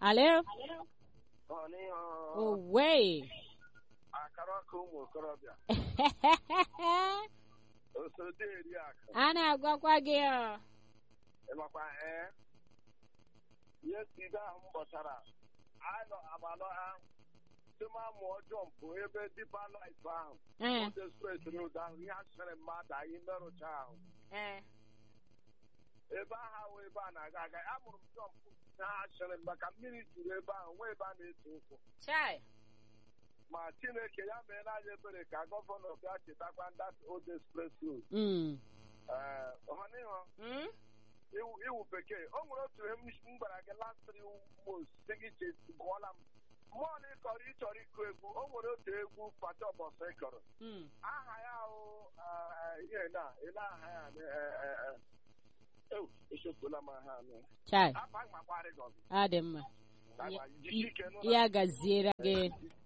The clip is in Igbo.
Alo? Ọ n'ihe Owe. akara ọkụ ụmụ okorobịa osode eri akụ A na-agwakwa gị ọ. ịmakwa ee ihe side ahụ m kpọtara anọ agbalọ ha tụmamụ ọjọọ mpụ ebe dipa laif ahụ Eh, ụzọ spres n'ụzọ ahụ ihe asịrị mmadụ anyị merụcha ahụ eh. ebe ahụ ahụ ebe a na-aga aga amụrụ m jọmpụ na ha asịrị maka mmiri juru ebe ahụ nwee ebe a na-ese ụkwụ Chai. ma chineke ya meela anyị ebere ka gọvanọ bịa chetakwa ndị old express road Mm. ee ọhanịhọ Mm? iwu iwu bekee o nwere otu ihe m m gwara gị last three months sị gị che gụọla m mmụọ na ịkọrọ ịchọrọ ịkụ egwu o nwere otu egwu pata ọbọsọ ịkọrọ Mm. aha ya ahụ ihe na ele aha ya eh, eh, eh. Ew, echefuola m aha anụ Chai. apa makwarị gị Ọ dị mma. ọzọ Ya- jisi ike nụ Ya gaziere gị.